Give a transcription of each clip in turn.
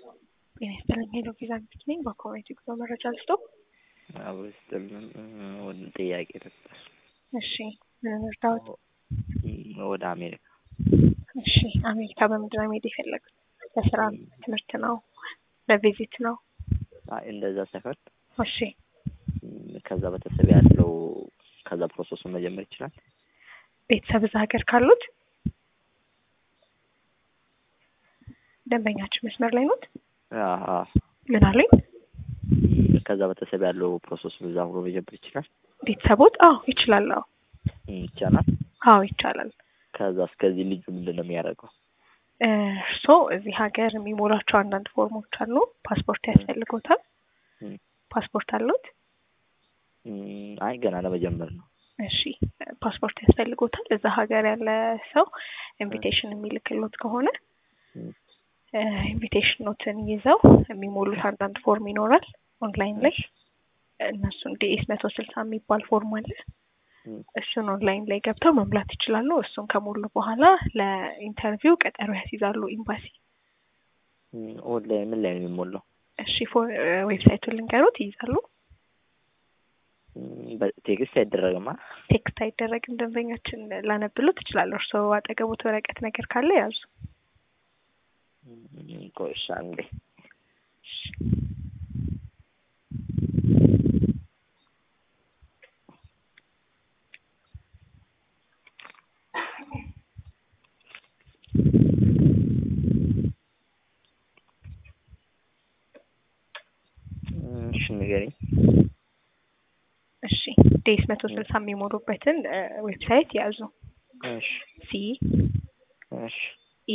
ጤና ይስጥልኝ ሄሎ ቪዛ ሚስት ነኝ። በኮሚኒቲ ጉዞ መረጃ ልስጦ። አብስትልን ወደ ጥያቄ ነበር። እሺ ምን እርዳዎት? ወደ አሜሪካ እሺ አሜሪካ በምንድን ነው መሄድ የፈለጉት? ለስራ ነው? ትምህርት ነው? ለቪዚት ነው? አይ እንደዛ ሳይሆን እሺ ከዛ ቤተሰብ ያለው ከዛ ፕሮሰሱን መጀመር ይችላል። ቤተሰብ እዛ ሀገር ካሉት ደንበኛችን መስመር ላይ ኖት? አሀ ምን አለኝ? ከዛ ቤተሰብ ያለው ፕሮሰሱን እዛ ሆኖ መጀመር ይችላል። ቤተሰቦት? አዎ ይችላል። አዎ ይቻላል። አዎ ይቻላል። ከዛ እስከዚህ ልጁ ምንድን ነው የሚያደርገው? እርስዎ እዚህ ሀገር የሚሞላቸው አንዳንድ ፎርሞች አሉ። ፓስፖርት ያስፈልጎታል። እም። ፓስፖርት አሉት? እም፣ አይ ገና ለመጀመር ነው። እሺ ፓስፖርት ያስፈልጎታል። እዛ ሀገር ያለ ሰው ኢንቪቴሽን የሚልክሎት ከሆነ እም፣ ኢንቪቴሽን ኖትን ይዘው የሚሞሉት አንዳንድ ፎርም ይኖራል ኦንላይን ላይ እነሱን ዲኤስ መቶ ስልሳ የሚባል ፎርም አለ። እም፣ እሱን ኦንላይን ላይ ገብተው መሙላት ይችላሉ። እሱን ከሞሉ በኋላ ለኢንተርቪው ቀጠሮ ያስይዛሉ ኤምባሲ። እም፣ ኦንላይን ምን ላይ ነው የሚሞላው? እሺ ፎ- ዌብሳይቱን ልንገሩት ይይዛሉ። እም፣ በቴክስት አይደረግማ። ቴክስት አይደረግም። ደንበኛችን ላነብሎ ትችላለሁ። እርስዎ አጠገቦት ወረቀት ነገር ካለ ያዙ። እም፣ ቆይ እሺ አንዴ እም፣ እሺ ንገሪኝ። እሺ ዴስ መቶ ስልሳ የሚሞሉበትን ዌብሳይት ያዙ። እሺ ሲ እሺ ኢ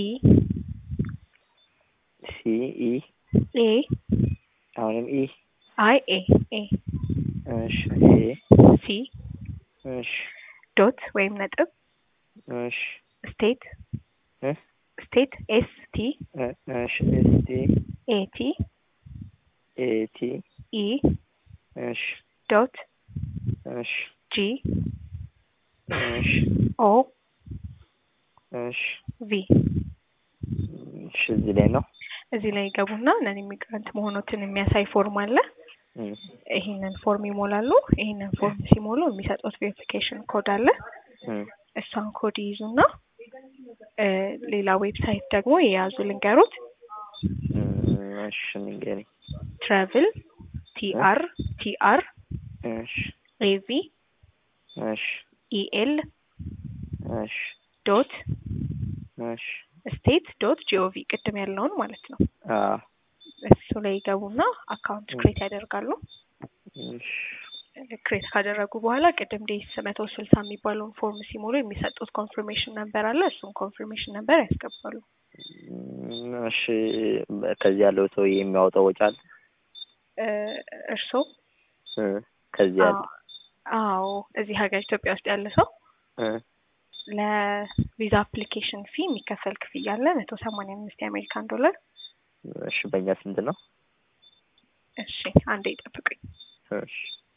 ሲ ኢ ኤ አሁንም ኢ አይ ኤ ኤ እሺ ኤ ሲ እሺ ዶት ወይም ነጥብ እሺ ስቴት እ ስቴት ኤስ ቲ እ እሺ ኤስ ቲ ኤ ቲ ኤ ቲ ኢ እሺ ዶት እሺ ጂ እሺ ኦ እሺ ቪ እሺ እዚህ ላይ ነው። እዚህ ላይ ይገቡና ነን ኢሚግራንት መሆኖትን የሚያሳይ ፎርም አለ። እም፣ ይህንን ፎርም ይሞላሉ። ይህንን ፎርም ሲሞሉ የሚሰጡት ቬሪፊኬሽን ኮድ አለ። እም፣ እሷን ኮድ ይይዙና እ ሌላ ዌብሳይት ደግሞ የያዙ ልንገሩት እም፣ እሺ ንገሪኝ። ትራቭል ቲአር ቲአር እሺ ኤቪ እሺ ኢኤል እሺ ዶት እሺ ስቴት ዶት ጂኦቪ ቅድም ያለውን ማለት ነው። አ እሱ ላይ ይገቡና አካውንት ክሬት ያደርጋሉ። እሺ ክሬት ካደረጉ በኋላ ቅድም ዴስ መቶ ስልሳ የሚባለውን ፎርም ሲሞሉ የሚሰጡት ኮንፊርሜሽን ነበር አለ። እሱን ኮንፊርሜሽን ነበር ያስገባሉ። እም፣ እሺ ከዚህ ያለው ሰው የሚያወጣው ወጪ አለ? እ እርስዎ እ ከዚህ ያለው አዎ እዚህ ሀገር ኢትዮጵያ ውስጥ ያለ ሰው እ ለቪዛ አፕሊኬሽን ፊ የሚከፈል ክፍያ አለ መቶ ሰማንያ አምስት የአሜሪካን ዶላር። እሺ በእኛ ስንት ነው? እሺ አንዴ ይጠብቁኝ። እሺ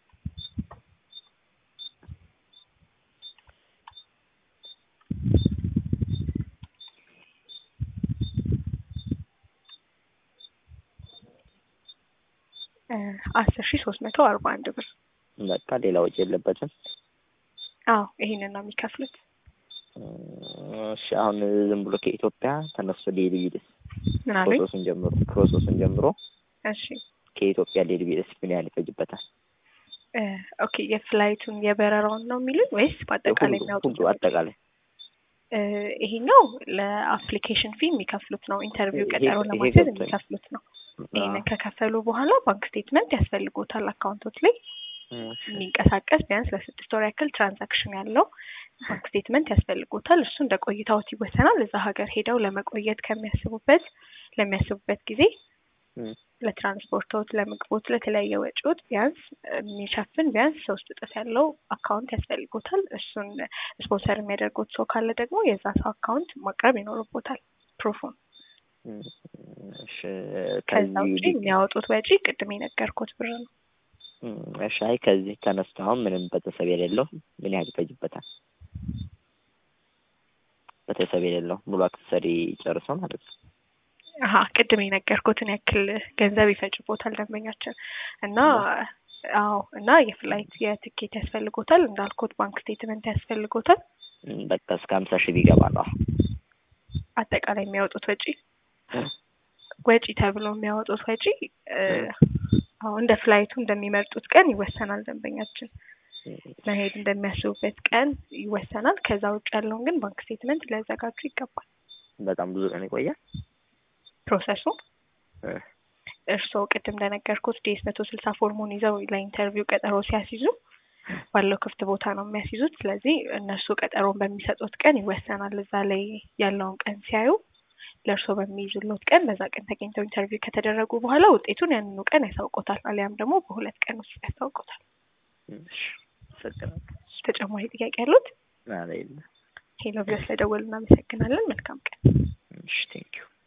እ አስር ሺ ሶስት መቶ አርባ አንድ ብር። በቃ ሌላ ወጪ የለበትም። አዎ ይሄንን ነው የሚከፍሉት። እሺ አሁን ዝም ብሎ ከኢትዮጵያ ተነስቶ ሊሄድ ቢልስ ምን አሉኝ? ፕሮሰሱን ጀምሮ ፕሮሰሱን ጀምሮ እሺ ከኢትዮጵያ ሊሄድ ቢልስ ምን ያህል ይፈጅበታል? እ ኦኬ የፍላይቱን የበረራውን ነው የሚሉኝ ወይስ በአጠቃላይ ሁሉ የሚያወጡት? ሁሉ አጠቃላይ እ ይሄኛው ለአፕሊኬሽን ፊ የሚከፍሉት ነው። ኢንተርቪው ይሄ- ቀጠሮ ይሄ ለማስያዝ ገብቶኝ። የሚከፍሉት ነው። አ፣ ይህንን ከከፈሉ በኋላ ባንክ ስቴትመንት ያስፈልጎታል። አካውንቶች ላይ እሺ የሚንቀሳቀስ ቢያንስ ለስድስት ወር ያክል ትራንዛክሽን ያለው ባንክ ስቴትመንት ያስፈልጎታል። እሱ እንደ ቆይታዎት ይወሰናል። እዛ ሀገር ሄደው ለመቆየት ከሚያስቡበት ለሚያስቡበት ጊዜ እም፣ ለትራንስፖርቶት፣ ለምግቦት፣ ለተለያየ ወጪዎች ቢያንስ የሚሸፍን ቢያንስ ሶስት እጥፍ ያለው አካውንት ያስፈልጎታል። እሱን ስፖንሰር የሚያደርጉት ሰው ካለ ደግሞ የዛ ሰው አካውንት ማቅረብ ይኖርቦታል ፕሩፉን። እም፣ እሺ ከዛ ከዚህ ውጪ የሚያወጡት ወጪ ቅድም የነገርኩት ብር ነው። እም፣ እሺ አይ ከዚህ ተነስቶ አሁን ምንም ቤተሰብ የሌለው ምን ያህል ይፈጅበታል? ቤተሰብ የሌለው ሙሉ አክሰሰሪ ጨርሶ ማለት ነው። አሀ ቅድም የነገርኩትን ያክል ገንዘብ ይፈጅቦታል ደንበኛችን እና አዎ እና የፍላይት የትኬት ያስፈልጎታል እንዳልኩት ባንክ ስቴትመንት ያስፈልጎታል እም፣ በቃ እስከ ሀምሳ ሺህ ቢገባ ነው። አጠቃላይ የሚያወጡት ወጪ ወጪ ተብሎ የሚያወጡት ወጪ እ፣ አዎ እንደ ፍላይቱ እንደሚመርጡት ቀን ይወሰናል ደንበኛችን መሄድ እንደሚያስቡበት ቀን ይወሰናል ከዛ ውጭ ያለውን ግን ባንክ ስቴትመንት ሊያዘጋጁ ይገባል በጣም ብዙ ቀን ይቆያል። ፕሮሰሱ እ፣ እርስዎ ቅድም እንደነገርኩት ዲኤስ መቶ ስልሳ ፎርሙን ይዘው ለኢንተርቪው ቀጠሮ ሲያስይዙ ባለው ክፍት ቦታ ነው የሚያስይዙት። ስለዚህ እነሱ ቀጠሮን በሚሰጡት ቀን ይወሰናል። እዛ ላይ ያለውን ቀን ሲያዩ ለእርስዎ በሚይዙሎት ቀን በዛ ቀን ተገኝተው ኢንተርቪው ከተደረጉ በኋላ ውጤቱን ያንኑ ቀን ያሳውቆታል። አሊያም ደግሞ በሁለት ቀን ውስጥ ያሳውቆታል። እሺ፣ አመሰግናለሁ። ተጨማሪ ጥያቄ ያሉት? ኧረ የለም። ሄሎ ብለው ስለደወሉ እናመሰግናለን። መልካም ቀን። እሺ፣ ቴንኪው